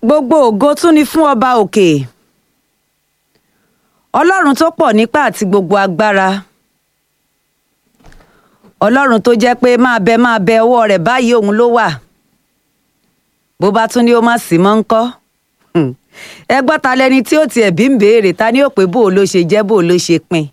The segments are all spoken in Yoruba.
gbogbo ògo tún ni fún ọba òkè ọlọ́run tó pọ̀ nípá àti gbogbo agbára ọlọ́run tó jẹ́ pé máa bẹ máa bẹ ọwọ́ rẹ̀ báyìí òun ló wà bó bá tún ní ó má sí mọ́ ń kọ́ ẹ gbọ́ ta lẹni tí ó tiẹ̀ bí ń béèrè ta ni ó pé bó o ló ṣe jẹ́ bó o ló ṣe pin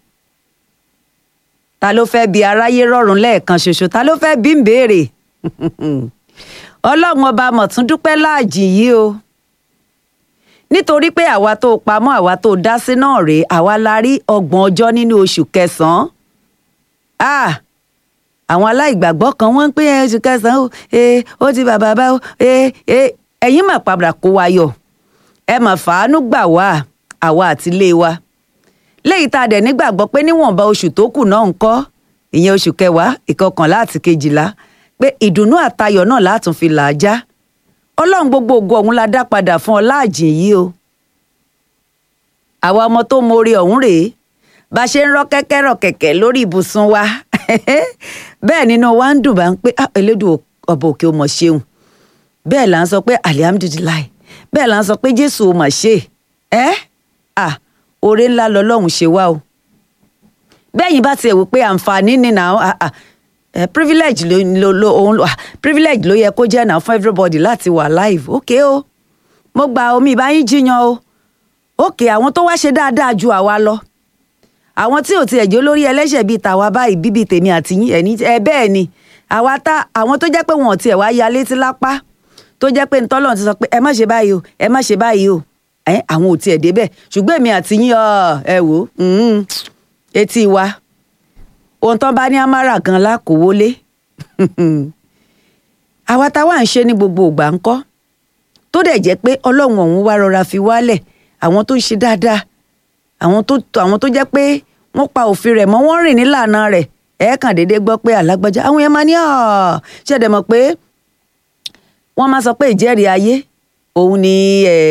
ta ló fẹ́ bi aráyé rọ̀rùn lẹ́ẹ̀kan ṣoṣo ta ló fẹ́ bí ń béèrè ọlọ́run ọba mọ̀tún dúpẹ́ láàjì yìí o nítorí pé àwa tó pamọ́ àwa tó dá sí náà rèé àwa la rí ọgbọ̀n ọjọ́ nínú oṣù kẹsàn-án ah àwọn aláìgbàgbọ́ kan wọ́n ń pè é oṣù kẹsàn-án o ee ó ti bàbá bá o ee ee ẹ̀yin mà padà kó wa yọ ẹ mà fàánú gbà wá àwa àti ilé wa léyìí tá a dẹ̀ nígbàgbọ́ pé níwọ̀nba oṣù tó kù náà ń kọ́ ìyẹn oṣù kẹwàá ìkọkànlá àti kejìlá pé ìdùnnú àtayọ̀ náà látún fi là á já ọlọ́run gbogbo ògo ọ̀hún la dá padà fún ọ láàjìn yìí o àwa ọmọ tó mọre ọ̀hún rèé bá a ṣe ń rọ́ kẹ́kẹ́ rọ̀ kẹ̀kẹ́ lórí ibùsùn wa bẹ́ẹ̀ nínú wa ń dùn bá ń pé elédùn ọba òkè ó mọ̀ ṣeun bẹ́ẹ̀ là ń sọ pé alihamudulilayi bẹ́ẹ̀ là ń sọ pé jésù ó mọ̀ ṣe ẹ́ à oore ńlá lọ́lọ́run ṣe wá o bẹ́ẹ̀ yín bá tiẹ̀ wò pé àǹfààní ni nà á Uh, privilege ló ló ló òun uh, privilege ló yẹ kó jẹ́ náà fún everybody láti wà live ok o mo gba omi ìbáyín jiyàn o ok àwọn tó wá ṣe dáadáa ju àwa lọ àwọn tí ò tiẹ̀ jẹ́ olórí ẹlẹ́ṣẹ̀ bíi tàwa báyìí bíbí tèmi àti yín ẹ̀ní ẹ bẹ́ẹ̀ ni àwa tá àwọn tó jẹ́ pé wọn ò tiẹ̀ wá ya létí lápá tó jẹ́ pé ntọ́lọ́run ti sọ pé ẹ má ṣe báyìí o ẹ má ṣe báyìí o ẹ àwọn ò tiẹ̀ débẹ̀ ṣùgbọ́n èmi àti yín ẹ wò ó etí wa ohun tán bá ní amára gan lákòwọlé àwa táwa ń ṣe ní gbogbo ìgbà ń kọ́ tó dẹ̀ jẹ́ pé ọlọ́run ọ̀hún wá rọra fi wálẹ̀ àwọn tó ń ṣe dáadáa àwọn tó àwọn tó jẹ́ pé wọ́n pa òfin rẹ̀ mọ́ wọ́n rìn nílànà rẹ̀ ẹ̀ kàn déédéé gbọ́ pé alágbájá àwọn yẹn máa ní ṣẹ̀dẹ̀ mọ̀ pé wọ́n máa sọ pé ìjẹ́rìí ayé òun ni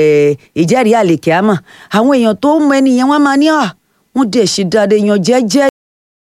ìjẹ́rìí àlèkè àmọ́ àwọn èèyàn tó mọ ẹni yẹn wọ́n máa ní wọ́n dẹ̀ ṣe dáadáa èèyàn jẹ́jẹ́